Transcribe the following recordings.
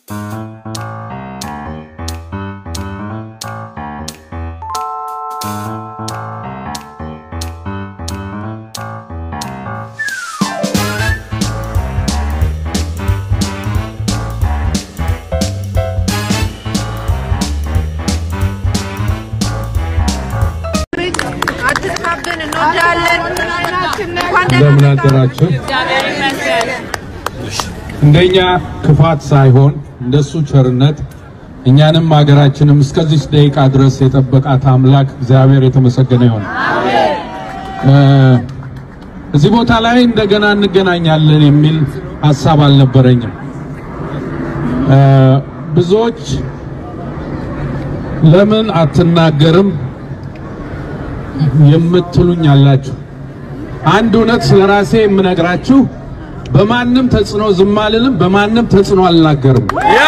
አትጥፋብን፣ እንወዳለን። እንኳን እንደምን አደራችሁ። እንደኛ ክፋት ሳይሆን እንደሱ ቸርነት እኛንም ሀገራችንም እስከዚህ ደቂቃ ድረስ የጠበቃት አምላክ እግዚአብሔር የተመሰገነ ይሁን። እ እዚህ ቦታ ላይ እንደገና እንገናኛለን የሚል ሀሳብ አልነበረኝም። እ ብዙዎች ለምን አትናገርም የምትሉኝ አላችሁ። አንድ እውነት ስለ ራሴ የምነግራችሁ በማንም ተጽዕኖ ዝም አልልም፣ በማንም ተጽዕኖ አልናገርም።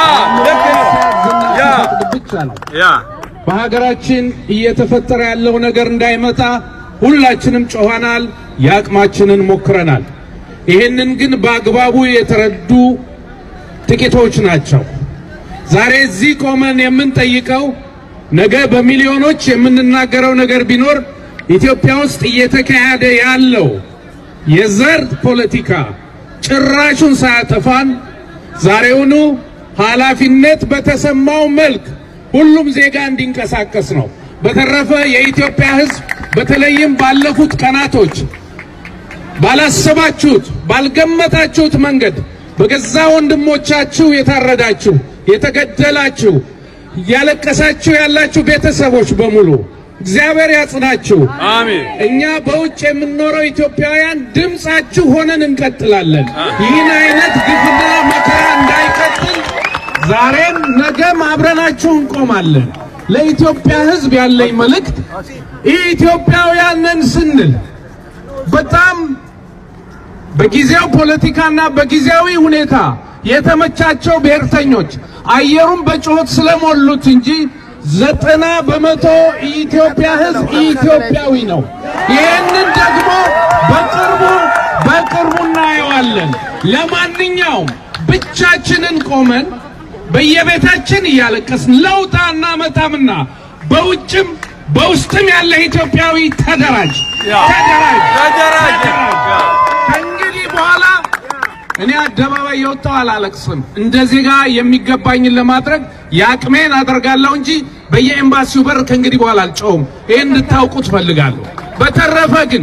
ብቻ ነው። በሀገራችን እየተፈጠረ ያለው ነገር እንዳይመጣ ሁላችንም ጮኸናል፣ የአቅማችንን ሞክረናል። ይህንን ግን በአግባቡ የተረዱ ጥቂቶች ናቸው። ዛሬ እዚህ ቆመን የምንጠይቀው ነገ በሚሊዮኖች የምንናገረው ነገር ቢኖር ኢትዮጵያ ውስጥ እየተካሄደ ያለው የዘር ፖለቲካ ጭራሹን ሳያጠፋን ዛሬውኑ ኃላፊነት በተሰማው መልክ ሁሉም ዜጋ እንዲንቀሳቀስ ነው። በተረፈ የኢትዮጵያ ሕዝብ በተለይም ባለፉት ቀናቶች ባላሰባችሁት ባልገመታችሁት መንገድ በገዛ ወንድሞቻችሁ የታረዳችሁ፣ የተገደላችሁ፣ እያለቀሳችሁ ያላችሁ ቤተሰቦች በሙሉ እግዚአብሔር ያጽናችሁ። አሜን። እኛ በውጭ የምንኖረው ኢትዮጵያውያን ድምፃችሁ ሆነን እንቀጥላለን። ይህን አይነት ግፍና መከራ እንዳይቀጥል ዛሬም ነገም አብረናችሁ እንቆማለን። ለኢትዮጵያ ሕዝብ ያለኝ መልእክት ኢትዮጵያውያን ነን ስንል በጣም በጊዜው ፖለቲካና በጊዜያዊ ሁኔታ የተመቻቸው ብሔርተኞች አየሩን በጩኸት ስለሞሉት እንጂ ዘጠና በመቶ የኢትዮጵያ ሕዝብ ኢትዮጵያዊ ነው። ይህንን ደግሞ በቅርቡ በቅርቡ እናየዋለን። ለማንኛውም ብቻችንን ቆመን በየቤታችን እያለቀስን ለውጥ አናመጣምና በውጭም በውስጥም ያለ ኢትዮጵያዊ ተደራጅ፣ ተደራጅ፣ ተደራጅ። ከእንግዲህ በኋላ እኔ አደባባይ የወጣው አላለቅስም። እንደ ዜጋ የሚገባኝን ለማድረግ የአቅሜን አደርጋለሁ እንጂ በየኤምባሲው በር ከእንግዲህ በኋላ አልጨውም። ይህን እንድታውቁት ፈልጋለሁ። በተረፈ ግን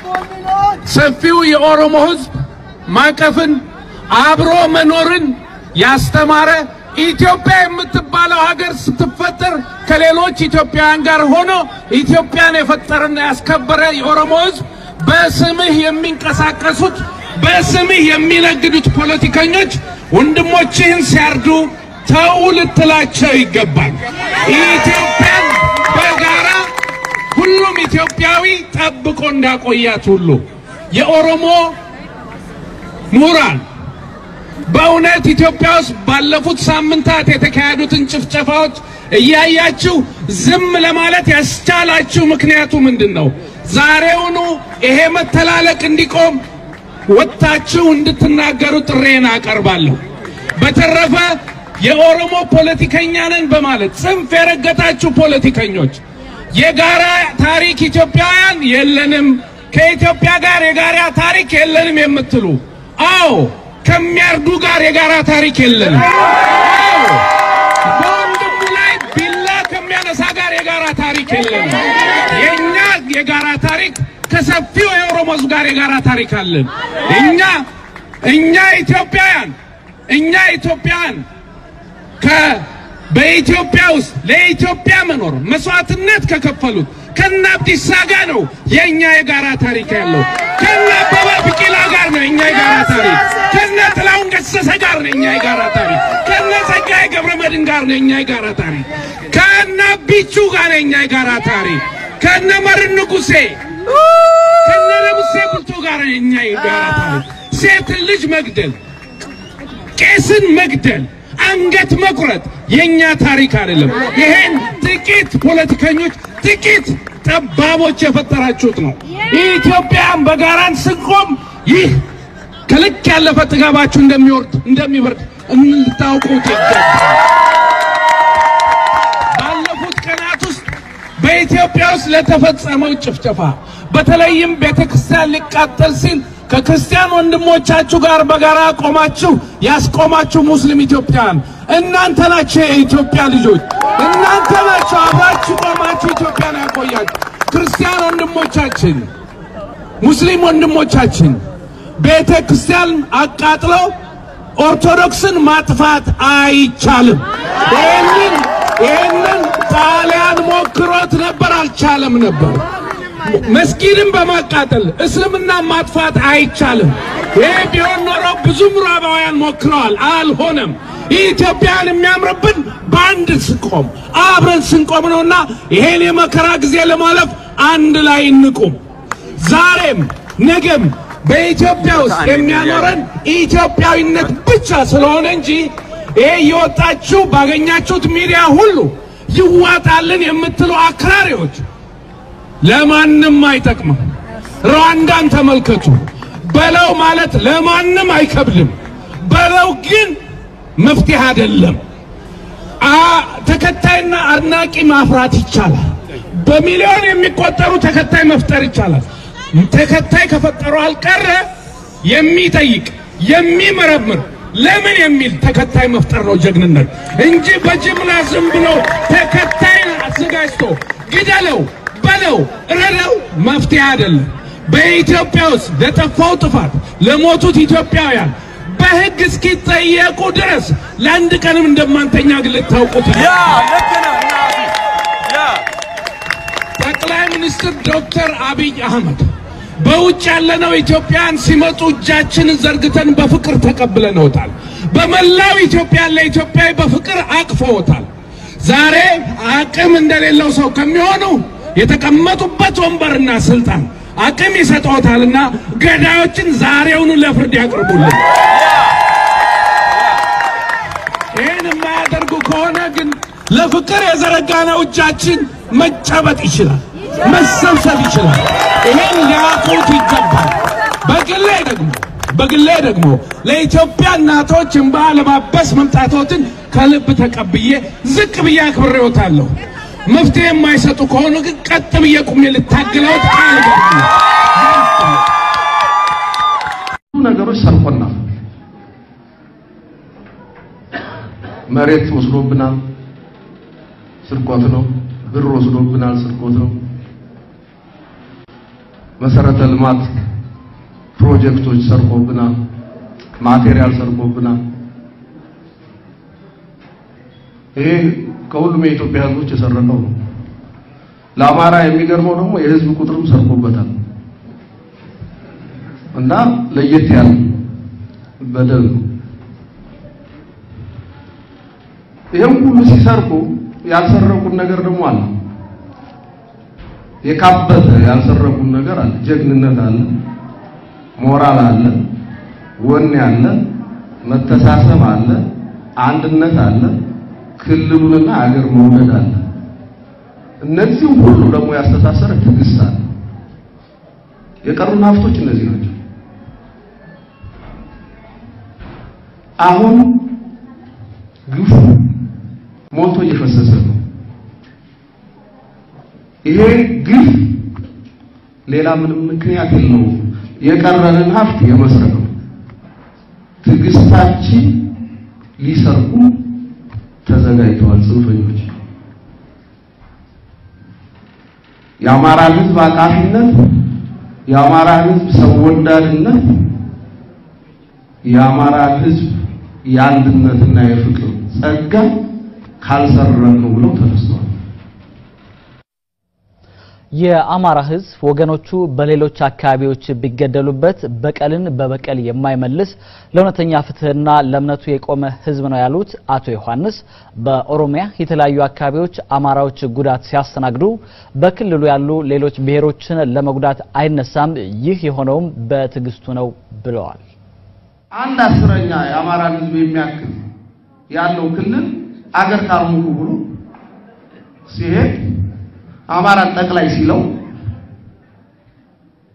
ሰፊው የኦሮሞ ሕዝብ ማቀፍን አብሮ መኖርን ያስተማረ ኢትዮጵያ የምትባለው ሀገር ስትፈጠር ከሌሎች ኢትዮጵያውያን ጋር ሆኖ ኢትዮጵያን የፈጠረና ያስከበረ የኦሮሞ ሕዝብ በስምህ የሚንቀሳቀሱት በስምህ የሚነግዱት ፖለቲከኞች ወንድሞችህን ሲያርዱ ተው ልትላቸው ይገባል። ኢትዮጵያን በጋራ ሁሉም ኢትዮጵያዊ ጠብቆ እንዳቆያት ሁሉ የኦሮሞ ምሁራን በእውነት ኢትዮጵያ ውስጥ ባለፉት ሳምንታት የተካሄዱትን ጭፍጨፋዎች እያያችሁ ዝም ለማለት ያስቻላችሁ ምክንያቱ ምንድን ነው? ዛሬውኑ ይሄ መተላለቅ እንዲቆም ወጥታችሁ እንድትናገሩ ጥሬን አቀርባለሁ። በተረፈ የኦሮሞ ፖለቲከኛ ነን በማለት ጽንፍ የረገጣችሁ ፖለቲከኞች የጋራ ታሪክ ኢትዮጵያውያን የለንም፣ ከኢትዮጵያ ጋር የጋራ ታሪክ የለንም የምትሉ አዎ ከሚያርዱ ጋር የጋራ ታሪክ የለንም። አዎ በወንድሙ ላይ ቢላ ከሚያነሳ ጋር የጋራ ታሪክ የለንም። የኛ የጋራ ታሪክ ከሰፊው የኦሮሞ ሕዝብ ጋር የጋራ ታሪክ አለን። እኛ እኛ ኢትዮጵያውያን እኛ ኢትዮጵያውያን ከ በኢትዮጵያ ውስጥ ለኢትዮጵያ መኖር መስዋዕትነት ከከፈሉት ከነ አብዲሳ ጋር ነው የኛ የጋራ ታሪክ ያለው። ከነ አበበ ቢቂላ ጋር ነው የኛ የጋራ ታሪክ። ከነ ጥላሁን ገሰሰ ጋር ነው የኛ የጋራ ታሪክ። ከነ ጸጋዬ ገብረመድህን ጋር ነው የኛ የጋራ ታሪክ። ከነ ቢቹ ጋር ነው የኛ የጋራ ታሪክ። ከነ መርን ንጉሴ ከነ ንጉሴ ቡልቶ ጋር ነው የኛ የጋራ ታሪክ። ሴትን ልጅ መግደል ቄስን መግደል አንገት መቁረጥ የኛ ታሪክ አይደለም። ይሄን ጥቂት ፖለቲከኞች፣ ጥቂት ጠባቦች የፈጠራችሁት ነው። ኢትዮጵያን በጋራን ስንቆም ይህ ከልክ ያለፈ ጥጋባችሁ እንደሚወርድ እንደሚበርድ ልታውቁት ይገባል። ባለፉት ቀናት ውስጥ በኢትዮጵያ ውስጥ ለተፈጸመው ጭፍጨፋ በተለይም ቤተክርስቲያን ሊቃጠል ሲል ከክርስቲያን ወንድሞቻችሁ ጋር በጋራ ቆማችሁ ያስቆማችሁ ሙስሊም ኢትዮጵያን እናንተ ናችሁ። የኢትዮጵያ ልጆች እናንተ ናችሁ። አብራችሁ ቆማችሁ ኢትዮጵያን ያቆያችሁ ክርስቲያን ወንድሞቻችን፣ ሙስሊም ወንድሞቻችን ቤተ ክርስቲያን አቃጥለው ኦርቶዶክስን ማጥፋት አይቻልም። ይህንን ይህንን ጣሊያን ሞክሮት ነበር፣ አልቻለም ነበር። መስጊድን በማቃጠል እስልምና ማጥፋት አይቻልም። ይህ ቢሆን ኖሮ ብዙ ምዕራባውያን ሞክረዋል፣ አልሆነም። ኢትዮጵያን የሚያምርብን በአንድ ስንቆም አብረን ስንቆም ነውና ይሄን የመከራ ጊዜ ለማለፍ አንድ ላይ እንቁም። ዛሬም ነገም በኢትዮጵያ ውስጥ የሚያኖረን ኢትዮጵያዊነት ብቻ ስለሆነ እንጂ ይሄ የወጣችሁ ባገኛችሁት ሚዲያ ሁሉ ይዋጣልን የምትሉ አክራሪዎች ለማንም አይጠቅምም። ሩዋንዳን ተመልከቱ። በለው ማለት ለማንም አይከብድም። በለው ግን መፍትሄ አይደለም። ተከታይና አድናቂ ማፍራት ይቻላል። በሚሊዮን የሚቆጠሩ ተከታይ መፍጠር ይቻላል። ተከታይ ከፈጠሩ አልቀረ የሚጠይቅ የሚመረምር ለምን የሚል ተከታይ መፍጠር ነው ጀግንነት እንጂ በጅምላ ዝም ብሎ ተከታይ አዘጋጅቶ ግደለው፣ በለው፣ እረደው መፍትሄ አይደለም። በኢትዮጵያ ውስጥ ለጠፋው ጥፋት ለሞቱት ኢትዮጵያውያን በሕግ እስኪጠየቁ ድረስ ለአንድ ቀንም እንደማንተኛ ግን ልታውቁት ጠቅላይ ሚኒስትር ዶክተር አብይ አህመድ በውጭ ያለነው ኢትዮጵያን ሲመጡ እጃችንን ዘርግተን በፍቅር ተቀብለነውታል። በመላው ኢትዮጵያ ለኢትዮጵያዊ በፍቅር አቅፈውታል። ዛሬ አቅም እንደሌለው ሰው ከሚሆኑ የተቀመጡበት ወንበርና ስልጣን አቅም ይሰጠውታልና ገዳዮችን ዛሬውኑ ለፍርድ ያቅርቡልን። ይህን የማያደርጉ ከሆነ ግን ለፍቅር የዘረጋነው እጃችን መጨበጥ ይችላል፣ መሰብሰብ ይችላል። ይሄን ሊያውቁት ይገባል። በግሌ ደግሞ በግሌ ደግሞ ለኢትዮጵያ እናቶች እንባ ለማበስ መምጣቶትን ከልብ ተቀብዬ ዝቅ ብዬ አክብሬዎታለሁ። መፍትሄ የማይሰጡ ከሆኑ ግን ቀጥ ብዬ ቁሜ ልታግለውት ቃል ገባለሁ። ነገሮች ሰርቆናል። መሬት ወስዶብናል፣ ስርቆት ነው። ብር ወስዶብናል፣ ስርቆት ነው። መሰረተ ልማት ፕሮጀክቶች ሰርቆብናል፣ ማቴሪያል ሰርቆብናል። ይሄ ከሁሉም የኢትዮጵያ ሕዝቦች የሰረቀው ነው። ለአማራ የሚገርመው ደግሞ የህዝብ ቁጥርም ሰርቆበታል እና ለየት ያለ በደል ነው። ይህም ሁሉ ሲሰርቁ ያልሰረቁን ነገር ደግሞ አለ። የካበተ ያልሰረቁን ነገር አለ። ጀግንነት አለ፣ ሞራል አለ፣ ወኔ አለ፣ መተሳሰብ አለ፣ አንድነት አለ፣ ክልሉንና አገር መውደድ አለ። እነዚህ ሁሉ ደግሞ ያስተሳሰረ ትዕግስት አለ። የቀሩን ሀብቶች እነዚህ ናቸው። አሁን ግፉ ሞልቶ እየፈሰሰ ነው። ይሄ ግፍ ሌላ ምንም ምክንያት የለውም። የቀረንን ሀብት የመስረቅ ነው። ትዕግስታችን ሊሰርቁ ተዘጋጅተዋል ጽንፈኞች። የአማራ ሕዝብ አቃፊነት፣ የአማራ ሕዝብ ሰው ወዳድነት፣ የአማራ ሕዝብ የአንድነትና የፍቅር ጸጋ ካልሰረን ነው ብለው ተነስተዋል። የአማራ ሕዝብ ወገኖቹ በሌሎች አካባቢዎች ቢገደሉበት በቀልን በበቀል የማይመልስ ለእውነተኛ ፍትሕና ለእምነቱ የቆመ ሕዝብ ነው ያሉት አቶ ዮሐንስ በኦሮሚያ የተለያዩ አካባቢዎች አማራዎች ጉዳት ሲያስተናግዱ በክልሉ ያሉ ሌሎች ብሔሮችን ለመጉዳት አይነሳም፣ ይህ የሆነውም በትዕግስቱ ነው ብለዋል። አንድ አስረኛ የአማራን ሕዝብ የሚያክል ያለው ክልል አገር ካልሙሉ ብሎ ሲሄድ አማራን ጠቅላይ ሲለው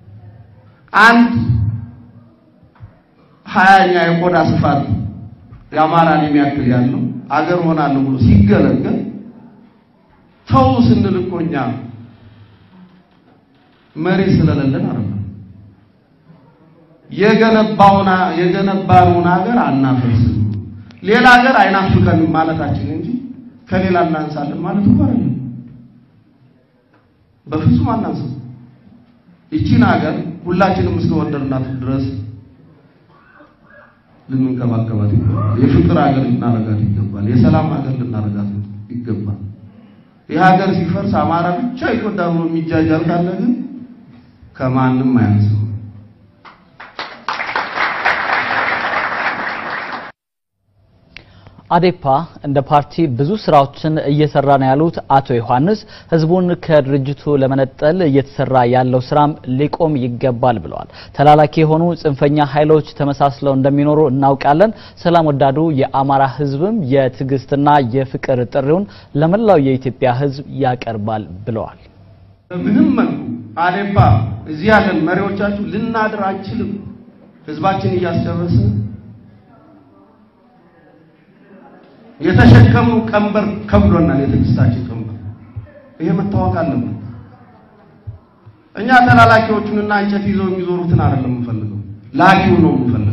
አንድ ሀያኛ የቆዳ ስፋት የአማራን የሚያክል ያለው አገር ሆናለሁ ብሎ ሲገለገል ተው ስንል እኮ እኛ መሬት ስለሌለን አይደለም። የገነባውና የገነባነውን ሀገር አናፈርስም፣ ሌላ ሀገር አይናፍቀንም ማለታችን እንጂ ከሌላ እናንሳለን ማለት እኮ አይደለም። በፍጹም አናንስም። ይቺን ሀገር ሁላችንም እስከ ወደድናት ድረስ ልንንከባከባት ይገባል። የፍቅር ሀገር ልናረጋት ይገባል። የሰላም ሀገር ልናረጋት ይገባል። ይህ ሀገር ሲፈርስ አማራ ብቻ ይጎዳ ብሎ የሚጃጃል ካለ ግን ከማንም አያንስም። አዴፓ እንደ ፓርቲ ብዙ ስራዎችን እየሰራ ነው ያሉት አቶ ዮሐንስ ህዝቡን ከድርጅቱ ለመነጠል እየተሰራ ያለው ስራም ሊቆም ይገባል ብለዋል። ተላላኪ የሆኑ ጽንፈኛ ኃይሎች ተመሳስለው እንደሚኖሩ እናውቃለን። ሰላም ወዳዱ የአማራ ህዝብም የትዕግስትና የፍቅር ጥሪውን ለመላው የኢትዮጵያ ህዝብ ያቀርባል ብለዋል። በምንም መልኩ አዴፓ እዚህ ያለን መሪዎቻችሁ ልናድር አንችልም። ህዝባችን እያስጨረሰ የተሸከምነው ቀንበር ከብዶናል። የትዕግስታችን ቀንበር ይሄ መታወቅ አለበት። እኛ ተላላኪዎቹንና እንጨት ይዘው የሚዞሩትን አይደለም የምንፈልገው፣ ላኪው ነው የምንፈልገው።